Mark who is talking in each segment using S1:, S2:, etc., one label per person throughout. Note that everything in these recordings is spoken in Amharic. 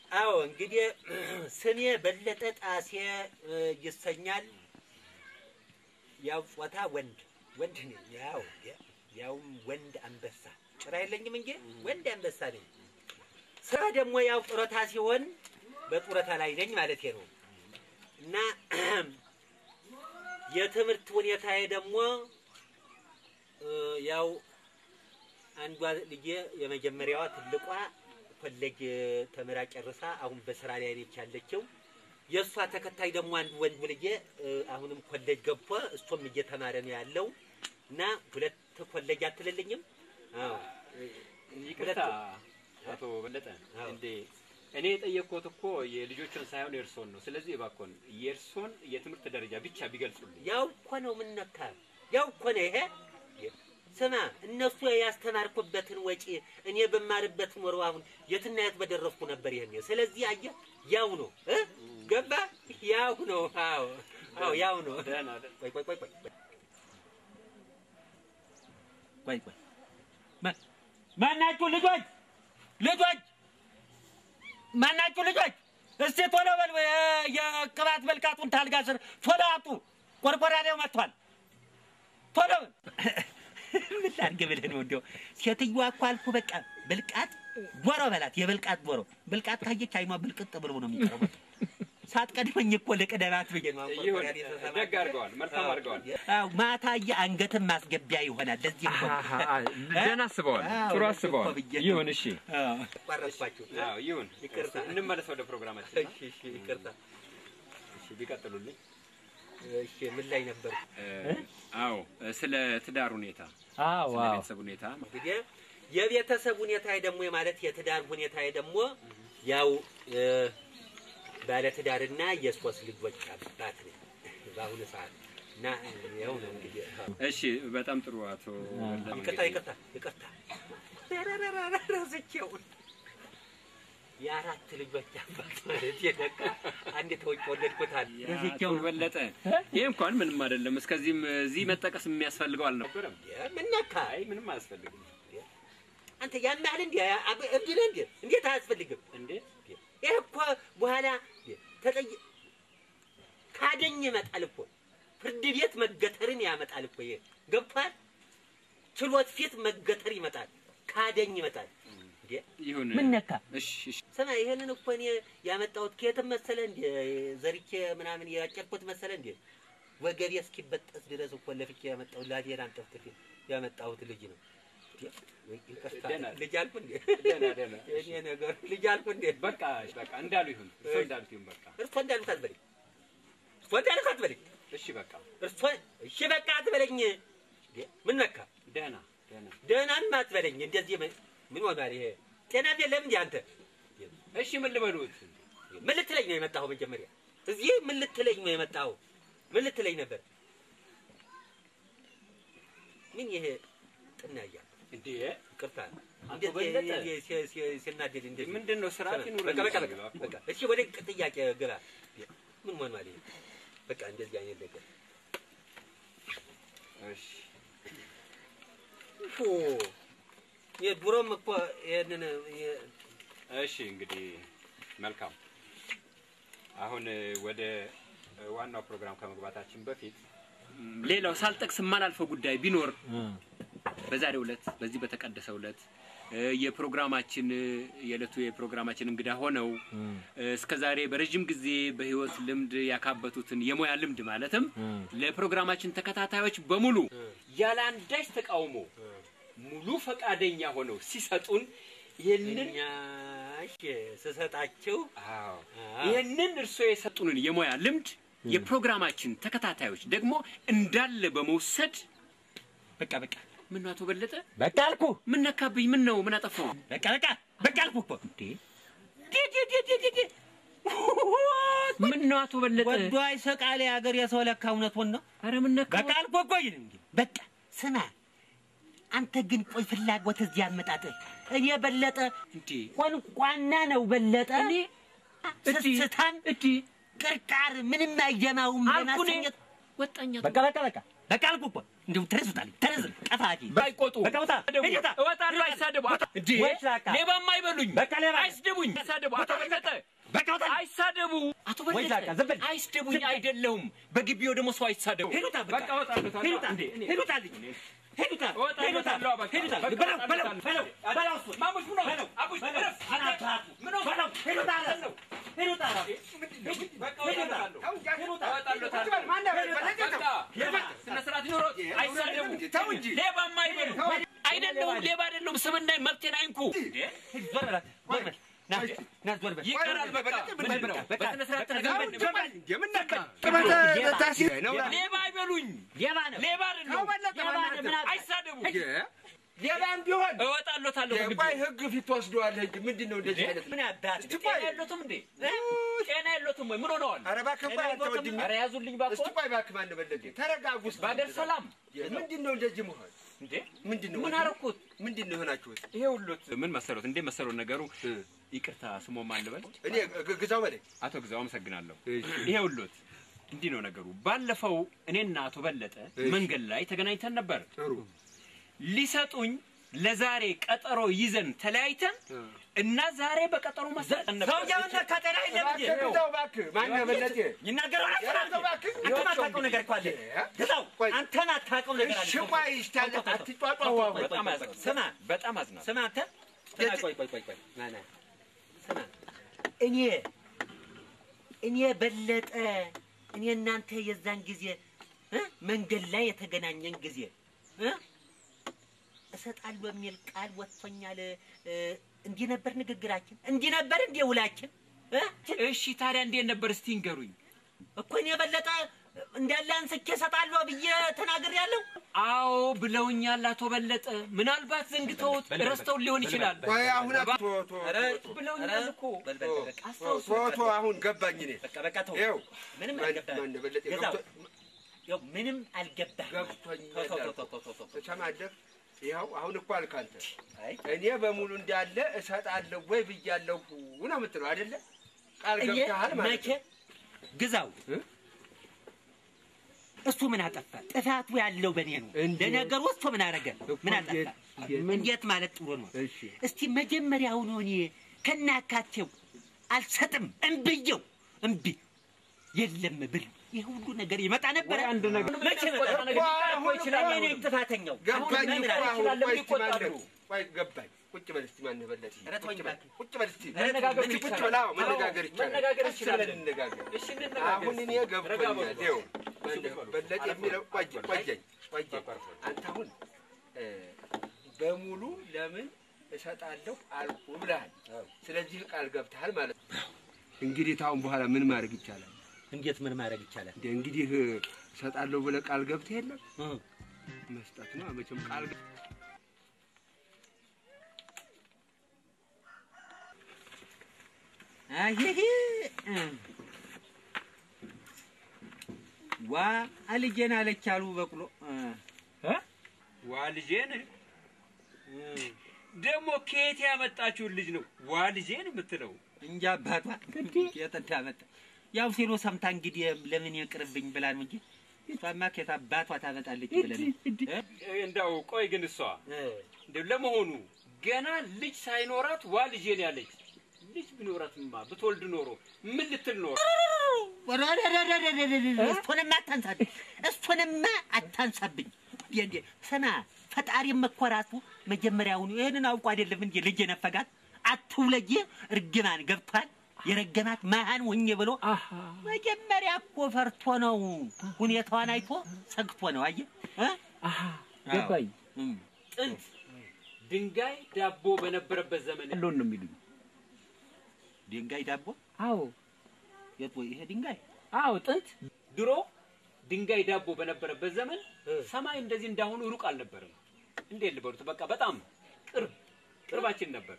S1: አዎ እንግዲህ ስሜ በለጠ ጣሴ እ, ይሰኛል። ያው ጾታ ወንድ ወንድ ነኝ። ያው ያውም ወንድ አንበሳ ጭራ የለኝም እንጂ ወንድ አንበሳ ነኝ። ስራ ደግሞ ያው ጡረታ ሲሆን በጡረታ ላይ ነኝ ማለት ነው እና የትምህርት ሁኔታዬ ደግሞ እ, ያው አንዷ ልጄ የመጀመሪያዋ ትልቋ ኮሌጅ ተምራ ጨርሳ አሁን በስራ ላይ ነች ያለችው። የእሷ ተከታይ ደግሞ አንድ ወንድ ልጄ እ, አሁንም ኮሌጅ ገብቶ እሱም እየተማረ ነው ያለው እና ሁለት ኮሌጅ አትልልኝም? አዎ
S2: ይቅርታ አቶ በለጠ
S1: አዎ።
S2: እንዴ እኔ የጠየቅኩት እኮ የልጆቹን ሳይሆን የእርሶን ነው። ስለዚህ እባክዎን የእርሶን የትምህርት ደረጃ ብቻ ቢገልጹልኝ።
S1: ያው እኮ ነው ምነካ ያው እኮ ነው ይሄ። ስማ እነሱ ያስተማርኩበትን ወጪ እኔ በማርበት ኖሮ አሁን የትና የት በደረስኩ ነበር። ይሄን ስለዚህ አየህ ያው ነው እ ገባ ያው ነው። አዎ አዎ ያው ነው።
S2: ደህና ደህና።
S1: ቆይ ቆይ ቆይ ቆይ ቆይ ቆይ ማ- ማናችሁ ልጆች ልጆች ማናችሁ ልጆች እስቲ ቶሎ በል የ- የቅባት መልቃጡን ታልጋ ስር ቶሎ አጡ ቆርቆራዴው መጥቷል ቶሎ በል ምን ላድርግ ብለህ ነው እንዲያው ሴትዮዋ እኮ አልኩ በቃ ብልቃጥ ዶሮ በላት የብልቃጥ ዶሮ ብልቃጥ ካየች አይኗ ብልቅጥ ብሎ ነው የሚቀርበው ሳትቀድመኝ እኮ ልቅደባት ብዬ ነው አሁን
S2: ይሁን
S1: ቆርቆራዴ ተሰማ-
S2: ደግ አድርገዋል፣ መልካም አድርገዋል።
S1: አዎ ማታ አንገትን ማስገቢያ ይሆናል። ለዚህ እኮ ነው።
S2: ደህና አስበዋል፣
S1: አዎ፣
S2: ጥሩ
S1: ለዚህ
S2: አስበዋል።
S1: እኮ ብዬ ነው።
S2: ይሁን እሺ፣
S1: አዎ፣ ቀረጽኳችሁ።
S2: አዎ ይሁን።
S1: ይቅርታ።
S2: እንመለስ ወደ ፕሮግራማችን።
S1: እሺ፣ እሺ፣ ይቅርታ።
S2: እሺ ቢቀጥሉልኝ።
S1: እሺ፣ ምን ላይ ነበር?
S2: አዎ ስለ ትዳር ሁኔታ፣
S3: አዎ
S2: ስለ
S3: አዎ
S2: ቤተሰብ ሁኔታ
S1: እንግዲህ የቤተሰብ ሁኔታዬ ደግሞ ማለት የትዳር ሁኔታዬ ደግሞ ያው እ፣ ባለትዳርና የሶስት ልጆች አባት ነኝ በአሁኑ ሰዓት እና ያው ነው እንግዲህ
S2: እሺ በጣም ጥሩ አቶ በለጠ
S1: ይቅርታ
S2: እንግዲህ
S1: ይቅርታ ይቅርታ ረስቼው የአራት ልጆች አባት ማለት የነቃ አንድ ተወጭ ወለድኩታል ረስቼው
S2: አቶ
S1: ነው
S2: በለጠ ይህ እንኳን ምንም አይደለም። እስከዚህም እዚህ መጠቀስ የሚያስፈልገው አልነበረም።
S1: ምን ነካ
S2: አይ ምንም አያስፈልግም።
S1: አንተ ያን ያህል እንዲ እብድ ነህ እንዴ እንዴት አያስፈልግም
S2: እንዴ
S1: ይህ እኮ በኋላ ተጠይ ካደኝ ይመጣል እኮ ፍርድ ቤት መገተርን ያመጣል እኮ ይሄ ገብቷል ችሎት ፊት መገተር ይመጣል ካደኝ ይመጣል እንዴ
S2: ይሁን
S1: ምን ነካ?
S2: እሺ እሺ
S1: ስማ ይሄንን እኮ እኔ ያመጣሁት ከየትም መሰለ እንዴ ዘርቼ ምናምን ያጨርኩት መሰለ እንዴ ወገቤ እስኪበጠስ ድረስ እኮ ለፍቼ ያመጣሁት ላቴን አንጠፍጥፌ ያመጣሁት ልጅ ነው እንዴ? ወይ ይቅርታ፣
S2: ደህና
S1: ልጅ አልኩ እንዴ
S2: ደህና ደህና
S1: እኔ ነገር ልጅ አልኩ እንዴ
S2: በቃ በቃ እንዳሉ ይሁን እርሶ እንዳሉት ይሁን በቃ
S1: እርሶ እንዳሉት አትበለኝ እርሶ እንዳሉት አትበለኝ
S2: እሺ በቃ
S1: እርሶ እሺ በቃ አትበለኝ እንዴ ምን ነካ
S2: ደህና ደህና
S1: ደህናም አትበለኝ እንደዚህ ምን ምን ሆኗል ይሄ ጤና የለም እንዴ አንተ
S2: እሺ ምን ልበሉት
S1: ምን ልትለኝ ነው የመጣኸው? መጀመሪያ እዚህ ምን ልትለኝ ነው የመጣኸው? ምን ልትለኝ ነበር? ምን ይሄ ጥና እያለ
S2: እንዴ
S1: ይቅርታ፣
S2: አቶ
S1: እንደዚህ
S2: በለጠ።
S1: ሲ- ሲ- ሲ- ሲናደድ እንደዚህ
S2: ምንድን ነው ስርዓት ይኑረን
S1: በቃ በቃ
S2: እንጂ
S1: በቃ በቃ እሺ፣ ወደ ጥያቄ ግባ። ምን ሆኗል ይሄ? በቃ እንደዚህ አይነት ነገር
S2: እሺ
S1: ፎ የድሮም እኮ ይሄንን የ-
S2: እሺ እንግዲህ መልካም። አሁን እ, ወደ እ, ዋናው ፕሮግራም ከመግባታችን በፊት ም, ሌላው ሳልጠቅስ የማላልፈው ጉዳይ ቢኖር በዛሬው ዕለት በዚህ በተቀደሰው ዕለት እ, የፕሮግራማችን እ, የዕለቱ የፕሮግራማችን እንግዳ ሆነው እ, እስከዛሬ በረጅም ጊዜ በህይወት ልምድ ያካበቱትን የሙያ ልምድ ማለትም ለፕሮግራማችን ተከታታዮች በሙሉ ያለ አንዳች ተቃውሞ ሙሉ ፈቃደኛ ሆነው ሲሰጡን ይህንን
S1: እኛ እሺ ስሰጣችሁ
S2: አዎ
S1: አዎ።
S2: ይህንን እርስዎ የሰጡንን የሙያ ልምድ የፕሮግራማችን ተከታታዮች ደግሞ እንዳለ በመውሰድ በቃ በቃ ምን ነው አቶ በለጠ
S3: በቃ አልኩ
S2: ምን ነካብኝ? ምን ነው ምን አጠፋው?
S1: በቃ በቃ በቃ አልኩ እኮ እንዴ
S2: ምን ነው አቶ በለጠ?
S1: ወዶ አይሰቃል የሀገር የሰው ለካ እውነቱን ነው።
S2: ኧረ ምን ነካ?
S1: በቃ አልኩ እኮ ይሄን እንጂ በቃ ስማ፣ አንተ ግን ቆይ ፍላጎት እዚህ አመጣጥህ እኔ በለጠ
S2: እንዴ
S1: ቆንቋና ነው በለጠ
S2: እኔ
S1: ስስታም
S2: እንዴ
S1: ቅርቃር ምንም አይጀማውም
S2: አልኩ እኔ
S1: ለማሰኘት
S2: ወጣኛ
S3: በቃ በቃ በቃ
S1: በቃ አልኩህ እኮ እንደው ተነሱታል ተነስ ቀፋቂ
S2: ባይቆጡ
S1: በቃ ውጣ ሂድ ውጣ
S2: እወጣለሁ። አይሳደቡ። አቶ እንዴ
S1: ወይ ላካ።
S2: ሌባማ አይበሉኝ።
S1: በቃ ሌባ
S2: አይስደቡኝ። አይሳደቡ። አቶ በለጠ
S1: በቃ ውጣ
S2: አይሳደቡ። አቶ
S1: ወይ ላካ፣
S2: በለጠ
S1: ዝም በል።
S2: አይስደቡኝ። አይደለሁም በግቢው ደግሞ ሰው አይሳደቡ።
S1: ሂድ ውጣ በቃ
S2: በቃ እወጣለሁ።
S1: ሂድ ውጣ
S2: እንዴ እኔ-
S1: ሂድ ውጣ ልጅ ሂድ ውጣ
S2: እወጣለሁ፣
S1: ሂድ ውጣ
S2: እወጣለሁ፣ በቃ።
S1: ሂድ ውጣ
S2: በቃ
S1: በለው በለው
S2: እወጣለሁ።
S1: በለው በለው እሱን
S2: ማሙሽ ምን ሆነ?
S1: በለው
S2: አቡሽ
S1: በለው
S2: እረፍ። አንተ
S1: አናትህ
S2: ምን ሆነ?
S1: በለው ሂድ ውጣ አለ
S2: ነው?
S1: ሂድ ውጣ አለ
S2: በቃ
S1: ሂድ ውጣ
S2: እወጣለሁ።
S1: ሂድ ውጣ
S2: እወጣለሁ። በቃ ስነ ስርዓት ይኖረው። አይሳደቡ።
S3: ተው እንጂ።
S2: ሌባማ አይበሉ። አይደለሁም ሌባ አይደለሁም። ስምና መብቴን አይንኩ።
S1: ሂድ ዞር በላት ዞር በል ና ና ዞር በል
S2: ይቀራል። በቃ ምንድን ነው?
S1: በቃ፣
S2: በስነ ስርዓት
S1: በቃ፣
S2: ተነጋገር።
S1: ሌባ
S2: ሌባ አይበሉኝ።
S1: ሌባ ነው
S2: ሌባ አይደለሁም።
S1: ሌባ ነው ምን አለ
S2: አይሳደቡ።
S3: ሌላም ቢሆን
S2: እወጣለታለሁ።
S3: ቆይ ህግ ፊት ትወስደዋለህ እንጂ ምንድን ነው እንደዚህ አይነት
S1: ምን አባት
S3: እስቲ
S2: ጤና
S3: ቆይ
S2: የለትም እንዴ? ጤና የለትም ወይ? ምን ሆነዋል?
S3: ኧረ እባክህ ቆይ አንተ ወንድሜ
S2: ኧረ ያዙልኝ
S3: እስቲ
S2: እባክህ።
S3: ቆይ እባክህ ማን በለጠ ተረጋጉ እስቲ
S2: በአገር ሰላም
S3: ምንድን ነው እንደዚህ መሆን
S2: እንዴ?
S3: ምንድን ነው
S2: ምን አደረኩት?
S3: ምንድን ነው የሆናችሁት
S2: ይሄ ሁሉት ምን መሰሉት? እንዴ መሰሉት ነገሩ ይቅርታ ስሞ ማን ልበል?
S3: እኔ ግ- ግዛው በለኝ
S2: አቶ ግዛው አመሰግናለሁ። ይሄ ሁሉት እንዲህ ነው ነገሩ። ባለፈው እኔና አቶ በለጠ መንገድ ላይ ተገናኝተን ነበር።
S3: ጥሩ
S2: ሊሰጡኝ ለዛሬ ቀጠሮ ይዘን ተለያይተን እና ዛሬ በቀጠሮ መሰረት ነበር።
S1: ሰውየውን ከጤና የለም እንጂ
S3: እባክህ ግዛው እባክህ ማን በለጠ
S1: ይናገረዋል
S3: ኧረ ተው እባክህ
S1: አንተ ማታውቀው ነገር እኮ አለ ግዛው
S3: ቆይ።
S1: አንተ ማታውቀው ነገር አለ
S3: እሺ ቆይ እስቲ አለ አትጫጫው አሁን
S2: በጣም አዝናለሁ።
S1: ስማ
S2: በጣም አዝናለሁ።
S1: ስማ አንተ ስማ ቆይ ቆይ ቆይ ቆይ ና ና ስማ እኔ እኔ በለጠ እኔ እናንተ የዛን ጊዜ እ መንገድ ላይ የተገናኘን ጊዜ እ እሰጣለሁ የሚል ቃል ወጥቶኛል እ እንዲህ ነበር ንግግራችን እንዲህ ነበር እንዲህ ውላችን እ
S2: እሺ ታዲያ እንዴት ነበር እስቲ ንገሩኝ።
S1: እኮ እኔ በለጠ እንዳለ አንስቼ እሰጣለሁ ብዬ ተናግሬያለሁ
S2: አዎ ብለውኛል አቶ በለጠ። ምናልባት ዘንግተውት ረስተውን ሊሆን ይችላል።
S3: ቆይ አሁን ቶ ቶ
S2: ብለውኛል እኮ
S3: ቶ ቶ አሁን ገባኝ እኔ
S1: በቃ በቃ ተው
S3: ይኸው
S1: ምንም
S3: ማን
S1: አልገባህም
S3: ማን በለጠ
S1: ገዛው
S3: ገብቶ
S1: ያው ምንም አልገባህም
S3: ገብቶኛል
S1: ተው ተው ተው ተው ተው ተው ተው
S3: ተሰማለህ ይኸው አሁን እኮ አልክ አንተ
S1: አይ
S3: እኔ በሙሉ እንዳለ እሰጣለሁ ወይ ብያለሁ ነው የምትለው አይደለ? ቃል
S1: እኔ
S3: ገብተሃል ማለት
S1: መቼ
S3: ነው።
S1: ግዛው
S3: እ?
S1: እሱ ምን አጠፋ? ጥፋቱ ያለው በእኔ ነው።
S3: እንዴት?
S1: ለነገሩ እሱ ምን አደረገ? ምን አጠፋ?
S3: እንዴት? እንዴት?
S1: እንዴት ማለት ጥሩ ነው።
S3: እሺ
S1: እስቲ መጀመሪያውኑ እኔ ከናካቴው አልሰጥም እምብየው እምቢ የለም ብል ይህ ሁሉ ነገር ይመጣ ነበረ።
S2: አንድ ነገር
S1: መቼ መጣ?
S3: እኮ አሁን
S1: ይችላል
S3: እኮ
S1: እኔ ነኝ ጥፋተኛው።
S3: ገባኝ
S1: አሁን
S3: እኮ
S1: ምን
S3: አሁን
S1: አለ?
S3: ቆይ እስቲ ማን
S2: ይቆጣሉ።
S3: ነው? ቆይ ገባኝ። ቁጭ በል እስቲ ማን በለጠ?
S1: ኧረ ተወኝ
S3: ቁጭ በል
S1: እባክህ።
S3: ቁጭ በል እስቲ
S2: መነጋገር
S3: እስቲ ቁጭ
S2: ይቻላል።
S3: በል። አዎ
S2: አዎ፣
S3: መነጋገር ይቻላል።
S2: መነጋገር
S3: ቀስ
S2: ይችላል።
S3: ብለን እንነጋገር።
S2: እሺ እንነጋገር።
S3: አሁን እኔ
S2: ረጋ
S3: ገብቶኛል።
S2: በሉ።
S3: ይኸው ማን
S2: እሺ በሉ።
S3: በለጠ የሚለው ቆየኝ ቆየኝ ቆየኝ። አንተ አሁን እ፣ በሙሉ ለምን እሰጣለሁ አልኩ ብለሃል። ስለዚህ ቃል ገብተሃል ማለት ነው። እንግዲህ ታሁን በኋላ ምን ማድረግ ይቻላል?
S1: እንዴት ምን ማድረግ ይቻላል?
S3: እንደ እንግዲህ እሰጣለሁ ብለህ ቃል ገብተህ የለም
S1: እ
S3: መስጠት ነው መቼም ቃል ገ-
S1: አሄሄ እ ዋ አልጄን አለች አሉ በቅሎ እ
S2: ዋ ልጄን ደግሞ ከየት ያመጣችሁን ልጅ ነው ዋ ልጄን የምትለው?
S1: እንጂ አባቷ የት እንዳመጣ ያው ሲሉ ሰምታ እንግዲህ ለምን ይቅርብኝ ብላ ነው እንጂ እሷማ ከየት አባቷ ታመጣለች ብለን እ?
S2: እንዳው ቆይ ግን እሷ
S1: እ
S2: እንደው ለመሆኑ ገና ልጅ ሳይኖራት ዋ ልጄን ያለች ልጅ ቢኖራትማ ብትወልድ ኖሮ ምን ልትል ኖሮ?
S1: እሱንማ አታንሳብኝ፣ እሱንማ አታንሳብኝ። እንዴ ስማ፣ ፈጣሪም እኮ ራሱ መጀመሪያውኑ ይህንን አውቆ አይደለም እንጂ ልጅ የነፈጋት አትውለጅ እርግማን ገብቷል። የረገማት መሃን ሁኜ ብሎ መጀመሪያ እኮ ፈርቶ ነው፣ ሁኔታዋን አይቶ ሰግቶ ነው። አየህ እ?
S2: ገባኝ።
S1: እም።
S2: ጥንት ድንጋይ ዳቦ በነበረበት ዘመን ያለውን ነው የሚሉኝ።
S1: ድንጋይ ዳቦ
S2: አዎ
S1: የት ወይ ይሄ ድንጋይ
S2: አዎ፣ ጥንት ድሮ ድንጋይ ዳቦ በነበረበት ዘመን ሰማይ እንደዚህ እንዳሁኑ ሩቅ አልነበረም። እንዴት ልበሉት? በቃ በጣም ቅርብ ቅርባችን ነበር።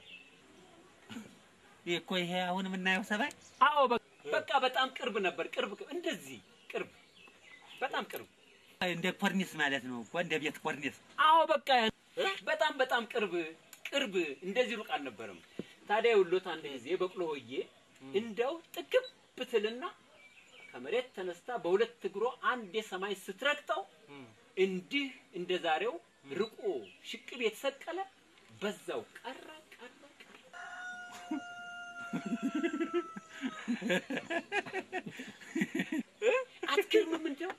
S1: ይሄ እኮ ይሄ አሁን የምናየው ሰማይ
S2: አዎ በ- በቃ በጣም ቅርብ ነበር። ቅርብ እንደዚህ ቅርብ፣ በጣም ቅርብ።
S1: እንደ ኮርኒስ ማለት ነው እኮ እንደ ቤት ኮርኒስ።
S2: አዎ በቃ በጣም በጣም ቅርብ ቅርብ፣ እንደዚህ ሩቅ አልነበረም። ታዲያ የውሎት አንድ ጊዜ በቅሎ ሆዬ እንደው ጥግብ ብትልና ከመሬት ተነስታ በሁለት እግሯ አንድ የሰማይ ስትረግጠው እንዲህ እንደ ዛሬው ርቆ ሽቅብ የተሰቀለ በዛው ቀረ ቀረ ቀረ። እ? አትገርምም? እንደው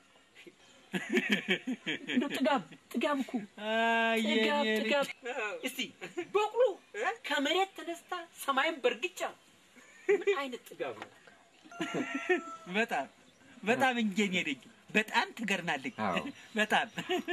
S2: እንደው ጥጋብ ጥጋብ እኮ ጥጋብ ጥጋብ። እስቲ በቅሎ ከመሬት ተነስታ ሰማይን በእርግጫ ምን አይነት ጥጋብ ነው?
S4: በጣም በጣም እንጀኔ ነኝ። በጣም ትገርማለች።
S3: አዎ።
S4: በጣም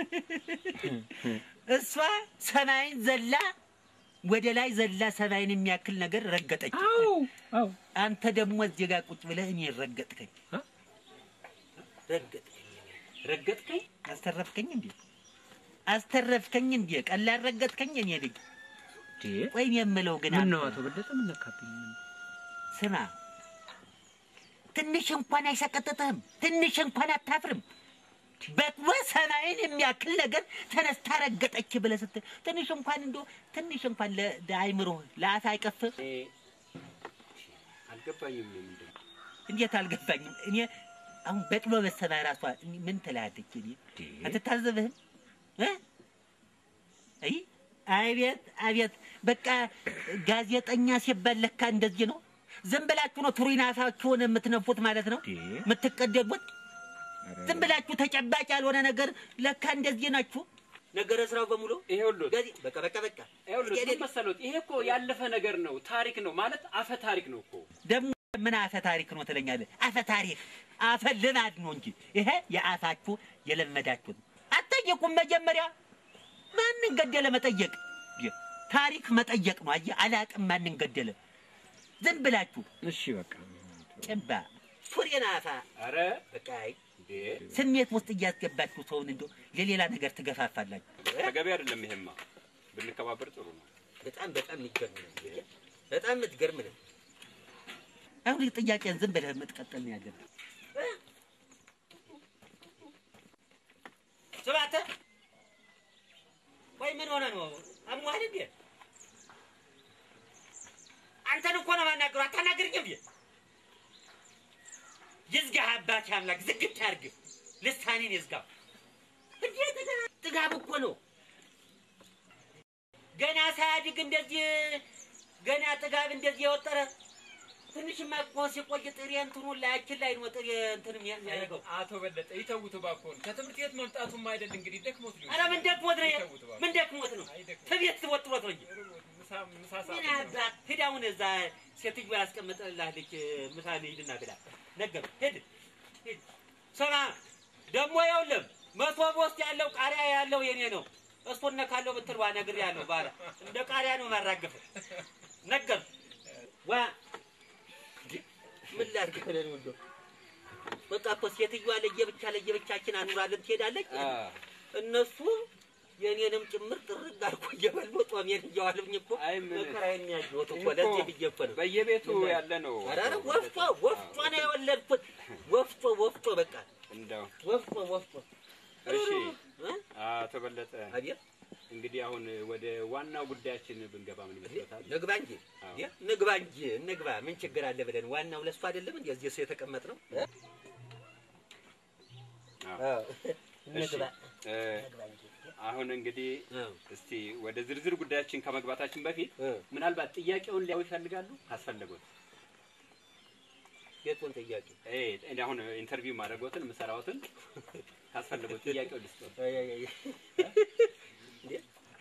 S4: እሷ ሰማይን ዘላ ወደ ላይ ዘላ ሰማይን የሚያክል ነገር ረገጠች። አንተ ደግሞ እዚህ ጋር ቁጭ ብለህ እኔ ረገጥከኝ ረገጥከኝ
S2: ረገጥከኝ
S4: አስተረፍከኝ እንዴ አስተረፍከኝ እንዴ ቀላል ረገጥከኝ እኔ ልጅ ቆይ እኔ የምለው ግን
S5: ምን ነው
S4: አንተ
S5: አቶ በለጠ ምን ነካብኝ? ምን
S4: ስማ ትንሽ እንኳን አይሰቀጥጥህም? ትንሽ እንኳን አታፍርም? በቅሎ ሰማይን የሚያክል ነገር ተነስታ ረገጠች ብለህ ስትል ትንሽ እንኳን እንዶ ትንሽ እንኳን ለ- ለአይምሮ ለአፍ አይቀፍም?
S2: እኔ አልገባኝም። ምንድን ነው?
S4: እንዴት አልገባኝም። እኔ አሁን በቅሎ በሰማይ ራሷ ምን ትላለች? እኔ አትታዘብህም? እ? አይ አቤት አቤት፣ በቃ ጋዜጠኛ ሲባል ለካ እንደዚህ ነው። ዝም ብላችሁ ነው ቱሪናፋችሁን የምትነፉት ማለት ነው የምትቀደሙት። ዝም ብላችሁ ተጨባጭ ያልሆነ ነገር ለካ እንደዚህ ናችሁ። ነገረ ስራው በሙሉ
S2: ይኸውልዎት
S4: ጋዜ በቃ በቃ በቃ
S2: ይኸውልዎት ምን መሰሎት፣ ይሄ እኮ ያለፈ ነገር ነው፣ ታሪክ ነው ማለት አፈ ታሪክ ነው እኮ።
S4: ደግሞ ምን አፈ ታሪክ ነው ትለኛለህ? አፈ ታሪክ አፈ ልማድ ነው እንጂ ይሄ የአፋችሁ የለመዳችሁ ነው። አትጠየቁም። መጀመሪያ ማንን ገደለ መጠየቅ ይ- ታሪክ መጠየቅ ነው። አየህ፣ አላቅም ማንን ገደለ። ዝም ብላችሁ
S5: እሺ በቃ
S4: ጭባ ሱሬን አፋ
S2: አረ
S4: በቃ አይ፣
S2: እንዴ
S4: ስሜት ውስጥ እያስገባችሁ ሰውን እንዶ ለሌላ ነገር ትገፋፋላችሁ።
S2: ተገቢ አይደለም። ይሄማ ብንከባበር ጥሩ ነው።
S4: በጣም በጣም የሚገርም ነው። በጣም የምትገርም ነው። አሁን ጥያቄን ዝም ብለህ የምትቀጥል ነው ያለብህ። ስባተ ወይ ምን ሆነ ነው? አሟል እንዴ? አንተን እኮ ነው የማናግረው። አታናግርኝም እንዴ? ይዝጋህ አባቴ አምላክ ዝግት ያርግ። ልሳኔን ይዝጋው። እንዴ ጥጋ- ጥጋብ እኮ ነው። ገና ሳያድግ እንደዚህ ገና ጥጋብ እንደዚህ የወጠረ ትንሽማ እኮ ሲቆይ ጥሬ እንትኑ ላያችን ላይ ነው ጥሬ እንትን የሚያደርገው።
S5: አቶ በለጠ ይተውት እባክዎን። ከትምህርት ቤት መምጣቱም አይደል እንግዲህ ደክሞት ሊሆን
S4: ኧረ ምን ደክሞት ነው?
S5: ይተውት እባክዎን።
S4: ምን ደክሞት ነው?
S5: አይ ደክሞት።
S4: ትቤት ትወጥሮት ነው እንጂ
S5: ምሳ ምሳ ሰዓት
S4: ምን
S5: ነው።
S4: አባት ሂድ አሁን እዛ ሴትዮ ያስቀምጥልሃለች ምሳ ሂድና ብላ ነገር ሂድ ሂድ። ስማ ደግሞ ይኸውልህ መቶ ውስጥ ያለው ቃሪያ ያለው የኔ ነው። እሱን ነካለው ብትል ዋ ነግሬሃለሁ። ባላ እንደ ቃሪያ ነው ማራገፍ ነገር ዋ ምን ላድርግ ብለህ ነው እንደው በቃ እኮ ሴትዮዋ ለየብቻ ለየብቻችን አኑራለን ትሄዳለች። እነሱ የኔንም ጭምር ጥርግ አድርጎ እየበሉ ጦሜን እየዋሉኝ እኮ
S2: አይ ምን-
S4: መከራዬን ያየሁት እኮ
S2: እኮ
S4: ለዚህ ብዬ እኮ ነው።
S2: በየቤቱ ያለ ነው።
S4: ኧረ ኧረ ወፍጮ ወፍጮ ነው የወለድኩት። ወፍጮ ወፍጮ በቃ
S2: እንደው
S4: ወፍጮ ወፍጮ።
S2: እሺ
S4: እ?
S2: አቶ በለጠ
S4: አቤት
S2: እንግዲህ አሁን ወደ ዋናው ጉዳያችን ብንገባ ምን ይመስሎታል?
S4: ንግባ እንጂ
S2: አዎ።
S4: እ? ንግባ እንጂ እንግባ። ምን ችግር አለ ብለን ዋናው ለእሱ አይደለም እንዴ እዚህ ሰው የተቀመጥ ነው።
S2: አዎ። እሺ
S4: ንግባ
S2: እ፣
S4: ንግባ እንጂ
S2: አሁን እንግዲህ
S4: አዎ።
S2: እስቲ ወደ ዝርዝር ጉዳያችን ከመግባታችን በፊት
S4: እ።
S2: ምናልባት ጥያቄውን ሊያው ይፈልጋሉ ካስፈለጉት
S4: የቱን ጥያቄ
S2: እ እኔ አሁን ኢንተርቪው ማድረጎትን የምሰራዎትን ካስፈለጉት ጥያቄው ልስጦት።
S4: አይ፣ አይ፣ አይ። እንዴ?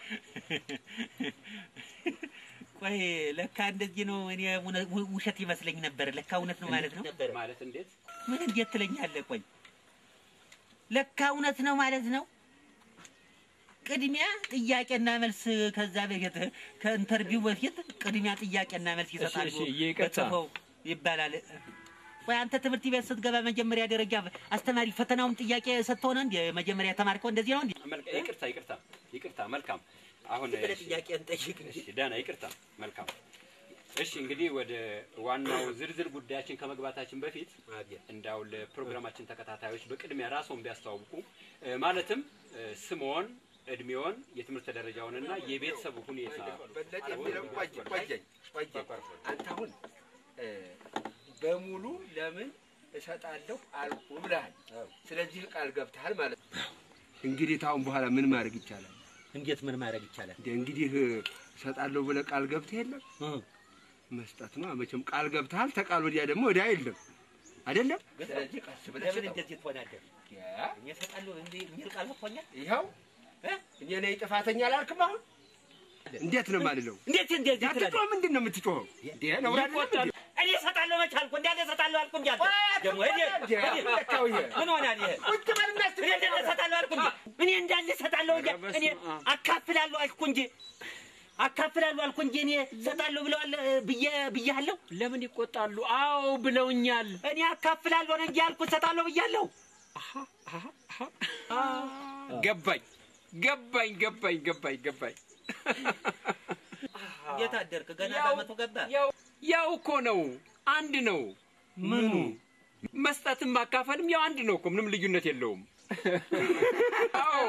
S4: ቆይ ለካ እንደዚህ ነው። እኔ እውነ- ው- ውሸት ይመስለኝ ነበር። ለካ እውነት ነው ማለት ነው።
S2: ማለት እንዴት?
S4: ምን እንዴት ትለኛለህ? ቆይ ለካ እውነት ነው ማለት ነው። ቅድሚያ ጥያቄና መልስ ከዛ በፊት ከኢንተርቪው በፊት ቅድሚያ ጥያቄና መልስ ይሰጣሉ
S5: እሺ፣ ይቅርታ።
S4: በጽፈው ይባላል። ቆይ አንተ ትምህርት ቤት ስትገባ መጀመሪያ ደረጃ አስተማሪ ፈተናውን ጥያቄ ሰጥተው ነው እንዴ መጀመሪያ የተማርከው? እንደዚህ ነው እንዴ?
S2: መልካ- ይቅርታ ይቅርታ ይቅርታ። መልካም አሁን
S4: ብለህ
S2: እሺ፣
S4: ጥያቄን ጠይቅ እንጂ።
S2: እሺ ደህና ይቅርታ። መልካም እሺ። እንግዲህ ወደ ዋናው ዝርዝር ጉዳያችን ከመግባታችን በፊት
S4: አቤት።
S2: እንዳው ለፕሮግራማችን ተከታታዮች በቅድሚያ ራስዎን ቢያስተዋውቁ እ፣ ማለትም እ፣ ስምዎን፣ እድሜዎን፣ የትምህርት ደረጃውንና የቤተሰቡ ሁኔታ
S3: በለጠ የሚለው ቆየኝ ቆየኝ ቆየኝ። አንተ አሁን እ፣ በሙሉ ለምን እሰጣለሁ አልኩ ብለሃል። ስለዚህ ቃል ገብተሃል ማለት ነው። እንግዲህ ታሁን በኋላ ምን ማድረግ ይቻላል?
S1: እንዴት ምን ማድረግ ይቻላል?
S3: እንደ እንግዲህ እሰጣለሁ ብለህ ቃል ገብተህ የለም
S1: እ
S3: መስጠት ነው። መቼም ቃል ገብተሃል። ተቃል ወዲያ ደግሞ እዳ የለም አይደለም። ስለዚህ ቀስ ብለህ
S1: ለምን
S3: ስጠው።
S1: እንደዚህ ትሆናለህ?
S3: ያ፣
S1: እኔ እሰጣለሁ እንዲህ የሚል ቃል ወጥቶኛል።
S3: ይኸው
S1: እ?
S3: እኔ ነኝ ጥፋተኛ አላልክም? አሁን እንዴት ነው የማልለው?
S1: እንዴት እንደዚህ ትላለህ?
S3: ያትጮህ ምንድን ነው የምትጮኸው? እንዴ ነው አይደለም እንዴ?
S1: እኔ እሰጣለሁ መች አልኩ? እንዳለ እሰጣለሁ አልኩ እንጂ አልኩ። ደግሞ ሂድ፣
S3: እንዴ፣
S1: ሂድ።
S3: ለካው ይሄ
S1: ምን ሆናል ይሄ?
S3: ቁጭ በልና እስቲ
S1: እኔ እንዳለ እሰጣለሁ አልኩ እንጂ እኔ እንዳለ እሰጣለሁ እንጂ እኔ አካፍላለሁ አልኩ እንጂ አካፍላለሁ አልኩ እንጂ እኔ እሰጣለሁ ብለዋል እ፣ ብዬ ብያለሁ።
S2: ለምን ይቆጣሉ? አዎ ብለውኛል።
S1: እኔ አካፍላለሁ ነው እንጂ አልኩ እሰጣለሁ ብያለሁ።
S2: ገባኝ ገባኝ ገባኝ ገባኝ ገባኝ።
S1: እንዴት አደርክ? ገና
S2: ያው-
S1: በዓመቱ ገባ።
S2: ያው ያው እኮ ነው፣ አንድ ነው።
S1: ምኑ
S2: መስጠትም ማካፈልም ያው አንድ ነው እኮ ምንም ልዩነት የለውም። አዎ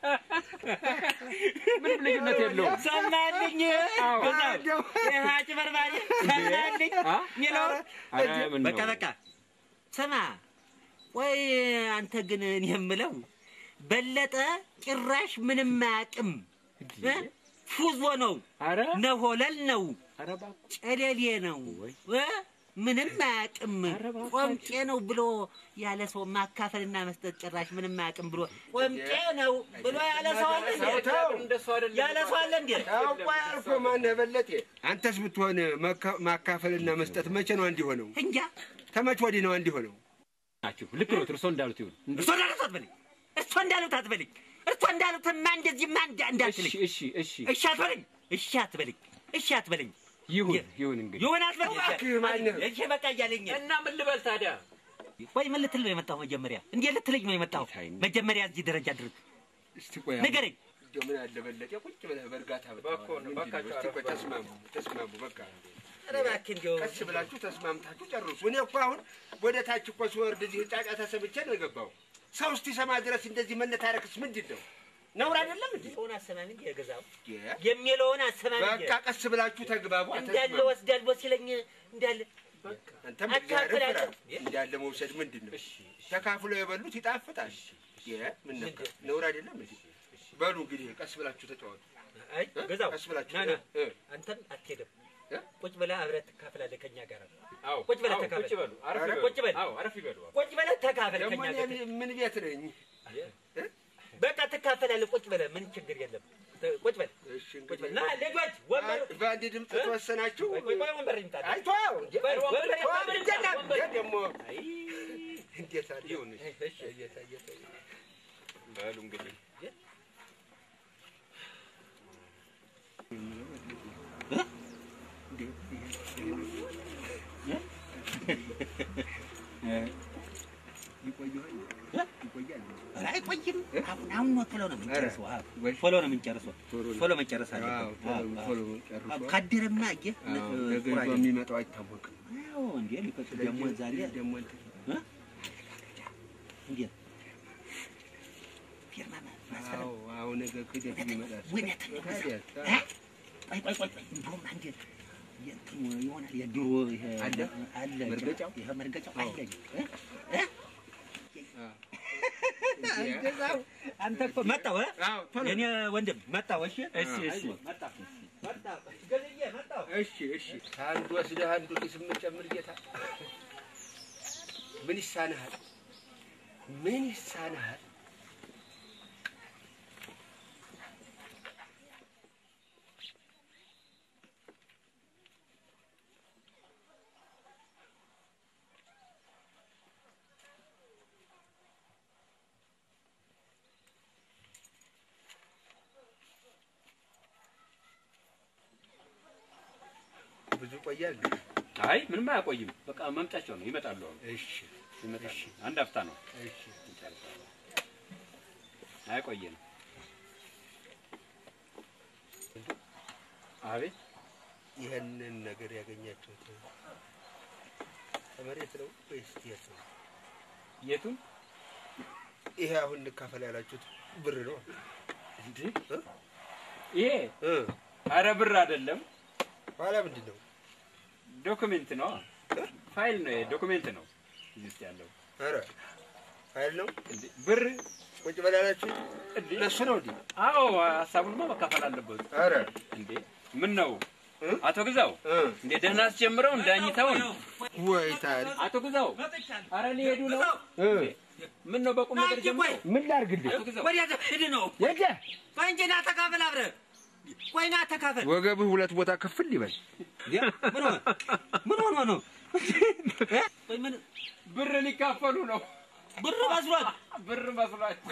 S2: ምንም ልዩነት የለውም።
S1: ሰማልኝ
S2: አዎ።
S1: ገዛው ይህ አጭበርባሪ ሰማልኝ
S2: አ?
S1: ሚለው
S2: ኧረ ምን ነው?
S1: በቃ በቃ ስማ ወይ አንተ ግን እኔ የምለው በለጠ ጭራሽ ምንም አያውቅም እ? ፉዞ ነው
S2: ኧረ
S1: ነሆለል ነው
S2: ኧረ እባክህ
S1: ጨለሌ ነው እ? ምንም አያውቅም ቆምጬ ነው ብሎ ያለ ሰው ማካፈልና መስጠት ጭራሽ ምንም አያውቅም ብሎ ቆምጬ ነው ብሎ ያለ ሰው አለ እንዴ?
S3: ተው።
S2: እንደሱ አይደለም።
S1: ያለ ሰው አለ እንዴ?
S3: ታውቋ ያልኩህ ማነህ በለጤ? አንተስ ብትሆን መካ- ማካፈልና መስጠት መቼ ነው አንድ ሆነው?
S1: እንጃ
S3: ተመች ወዲህ ነው አንድ ሆነው?
S2: ናችሁ ልክ ነው። እርሶ እንዳሉት ይሁን።
S1: እርሶ እንዳሉት አትበለኝ። እርሶ እንዳሉት አትበለኝ። እርሶ እንዳሉትማ እንደዚህማ እንዳ- እንዳትለኝ።
S2: እሺ እሺ እሺ
S1: እሺ አትበለኝ። እሺ አትበለኝ። እሺ አትበለኝ።
S2: ይሁን ይሁን እንግዲህ
S1: ይሆን አትበለኝ።
S3: እባክህ ማነህ?
S1: እሺ በቃ እያለኝ
S2: እና ምን ልበል ታዲያ?
S1: ወይ ምን ልትል ነው የመጣው? መጀመሪያ እንዴት ልትለኝ ነው የመጣው?
S2: ጌታዬ።
S1: መጀመሪያ እዚህ ደረጃ ድረስ
S3: እስቲ ቆይ
S1: ንገረኝ።
S3: እንደው ምን አለ በለጤ ቁጭ ብለህ በእርጋታ ብታወራ።
S2: እባክዎ ነው፣
S3: ምንድን ነው?
S2: እባካችሁ
S3: እስቲ ቆይ
S2: አረፍ
S3: ተስማሙ ተስማሙ በቃ
S1: ኧረ እባክህ እንደው
S3: ቀስ ብላችሁ ተስማምታችሁ ጨርሱ። እኔ እኮ አሁን ወደ ታች እኮ ስወርድ እዚህ ጫጫታ ሰምቼ ነው የገባው። ሰው እስኪሰማ ድረስ እንደዚህ መነታረክስ ምንድን ነው? ነውር አይደለም እንዴ?
S1: ሰውን አሰማም እንጂ የገዛው
S3: የ-
S1: የሚለውን አሰማም እንጂ
S3: በቃ ቀስ ብላችሁ ተግባቡ።
S1: እንዳለ
S3: አተስማሙ።
S1: ወስዳለሁ ሲለኝ እንዳለ
S3: አንተም
S1: አካፍላለሁ።
S3: እግዚአብሔር ፍራ። እንዳለ መውሰድ ምንድን ነው? ተካፍሎ የበሉት ይጣፍጣል። የ- ምን ነካ? ነውር አይደለም እንዴ? በሉ እንግዲህ ቀስ ብላችሁ ተጫወቱ።
S1: አይ ገዛው
S3: ቀስ ብላችሁ
S1: ና ና
S3: እ፣
S1: አንተም አትሄድም።
S3: እ?
S1: ቁጭ ብለህ አብረህ ትካፈላለህ ከኛ ጋር።
S2: አዎ
S1: ቁጭ በል
S2: አዎ፣
S1: ተካፈል።
S2: ቁጭ በሉ። አረፍ
S3: ኧረ
S2: ይበሉ።
S1: ቁጭ በል።
S2: አዎ አረፍ ይበሉ።
S1: ቁጭ ብለህ ተካፈል
S3: ደግሞ
S1: ከኛ
S3: እኔ
S1: ጋር።
S3: ምን ቤት ነኝ?
S1: በቃ ትካፈላለህ። ቁጭ ብለህ ምን ችግር የለም። ት- ቁጭ በል
S3: እሺ
S1: ቁጭ በል።
S3: እንግዲህ
S1: ና ልጆች ወንበር
S3: በአንድ ድምፅ ተወሰናችሁ።
S1: ቆይ ቆይ ቆይ ወንበር ይምጣ።
S3: አይቶ
S1: ቆይ ወንበር ይምጣ።
S3: ደግሞ እንዴት አለ
S2: ይሁን እሺ።
S1: እሺ
S3: እየታ እየታ
S2: በሉ እንግዲህ
S1: ኧረ አይቆይም። አሁን አሁን ነው ቶሎ ነው የምንጨርሰው። አዎ፣
S3: ወይ
S1: ቶሎ ነው የምንጨርሰው።
S3: ቶሎ ነው።
S1: ቶሎ መጨረስ
S3: አዎ
S1: አለብን።
S3: ቶሎ
S1: አዎ፣
S3: ቶሎ
S1: አዎ።
S3: ጨርሶ
S1: አዎ፣ ካደረማ አየህ
S3: አዎ፣
S1: እ፣
S3: ነገ
S1: ጥሩ
S3: ይዞ
S1: አይደለም።
S3: የሚመጣው አይታወቅም።
S1: አዎ፣ እንዴ ሊፈጭ ደግሞ ዛሬ
S3: ደግሞ እንትን
S1: እንዴት ፊርማ ማ- ማስፈረም
S3: አዎ አዎ ነገ ክደት ይመጣል።
S1: እውነት ነው።
S3: ታዲያ
S1: እ? ቆይ ቆይ ቆይ ቆይ እንደውም አንዴ የእንትኑ ይሆናል የድሮ ይሄ
S3: አለ?
S1: አለ
S3: መርገጫው?
S1: ይሄ መርገጫው
S3: አዎ።
S1: አለ እ? እ? ገዛው አንተ እኮ መጣሁ እ?
S3: አዎ ቶሎ
S1: የኔ ወንድም መጣሁ። እሺ
S2: እሺ እሺ
S1: መጣሁ መጣሁ ገለዬ መጣሁ።
S3: እሺ እሺ ከአንዱ ወስደህ አንዱ ኪስ የምትጨምር ጌታ ምን ይሳንሃል? ምን ይሳንሃል? ብዙ ቆያል።
S2: አይ ምንም አያቆይም። በቃ መምጫቸው ነው። ይመጣሉ። አሁን
S3: እሺ
S2: ይመጣሉ። አንድ አፍታ ነው።
S3: እሺ
S2: ይጨርሳሉ። አያቆየንም። አቤት
S3: ይህንን ነገር ያገኛችሁት ከመሬት ነው ወይስ የት ነው?
S2: የቱን
S3: ይሄ አሁን እንካፈል ያላችሁት ብር ነው?
S2: እንዴ?
S3: እ?
S2: ይሄ
S3: እ
S2: አረ ብር አይደለም፣
S3: ኋላ ምንድን ነው?
S2: ዶክሜንት ነው። ፋይል ነው። ዶክሜንት ነው እዚህ ውስጥ ያለው።
S3: ኧረ ፋይል ነው
S2: እንዴ ብር
S3: ቁጭ በላላችሁ
S2: እንዴ
S3: ለሱ ነው እንዴ?
S2: አዎ ሀሳቡንማ መካፈል አለበት
S3: ኧረ
S2: እንዴ ምን ነው
S3: እ?
S2: አቶ ግዛው
S3: እ
S2: እንዴ ደህና አስጀምረው እንዳኝተውን
S3: ወይ ታዲያ
S2: አቶ ግዛው ኧረ ሊሄዱ ነው
S3: እ
S2: ምን ነው በቁም ነገር ጀምሮ
S3: ምን ላድርግልህ?
S2: አቶ ግዛው
S4: ወዲያ ሂድ ነው
S3: የተ
S4: ቆይ እንጂ ና ተካፈል አብረህ ቆይ ና ተካፈል
S3: ወገብህ ሁለት ቦታ ክፍል ይበል።
S4: ምን ሆነ ምን ሆኖ ነው እ? ቆይ ምን
S2: ብር ሊካፈሉ ነው
S4: ብር መስሏት
S2: ብር መስሏቸው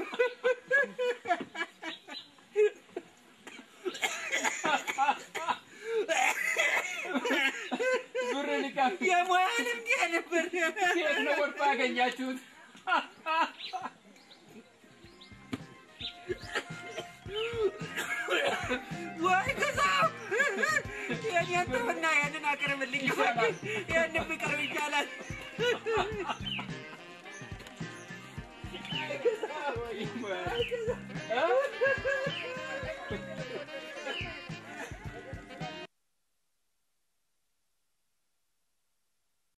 S2: ብር ሊካፈሉ
S4: የሙያ ልምድ ነበር
S2: የት ነው ወድቆ ያገኛችሁት
S4: ወይ ግዛው የኔን ተውና ያንን አቅርብልኝ ያንን ብቅርብ ይቻላል
S2: እ?